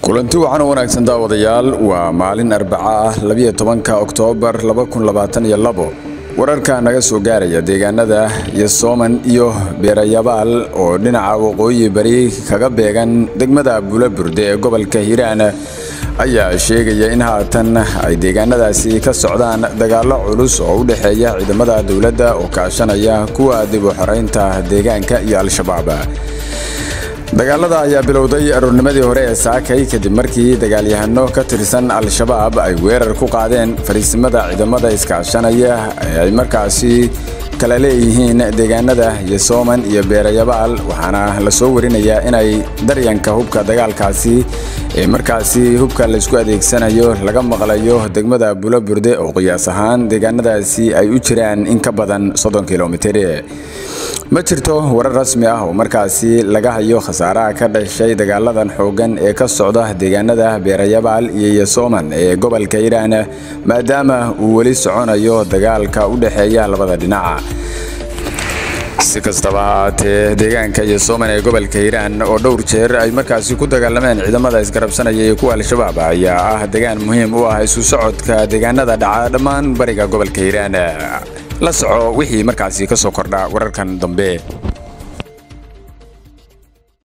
kulanti wacan u wanaagsan daawadayaal waa maalin arbaca ah labiyo tobanka oktoobar wararka naga soo gaaraya deegaanada yosooman iyo beerayabaal oo dhinaca waqooyi bari kaga beegan degmada bulaburde ee gobolka hiiraan ayaa sheegaya in haatan ay deegaanadaasi ka socdaan dagaallo culus oo u dhexeeya ciidamada dowladda oo kaashanaya kuwa dib u xoreynta deegaanka iyo al-shabaab dagaalada ayaa bilowday aroornimadii hore ee saakay kadib markii dagaalyahano ka tirsan al-shabaab ay weerar ku qaadeen fariisimada ciidamada iskaashanaya ee ay markaasi kala leeyihiin deegaanada yosooman iyo beerayabaal waxaana la soo warinayaa inay daryanka hubka dagaalkaasi ee markaasi hubka laysku adeegsanayo laga maqlayo degmada bulaburde oo qiyaas ahaan deegaanadaasi ay u jiraan in ka badan soddon kilomitir ma jirto warar rasmi ah oo markaasi laga hayo khasaaraha ka dhashay dagaaladan xooggan ee ka socda deegaanada beerayabaal iyo yosooman ee gobolka hiiraan maadaama uu weli soconayo dagaalka u dhexeeya labada dhinaca si kastaba haatee deegaanka yosooman ee gobolka hiiraan oo dhowr jeer ay markaasi ku dagaalameen ciidamada isgarabsanaya iyo kuwa al-shabaab ayaa ah degaan muhiim u ah isu socodka deegaanada dhaca dhammaan bariga gobolka hiiraan la soco wixii markaasi ka soo kordha wararkan dambe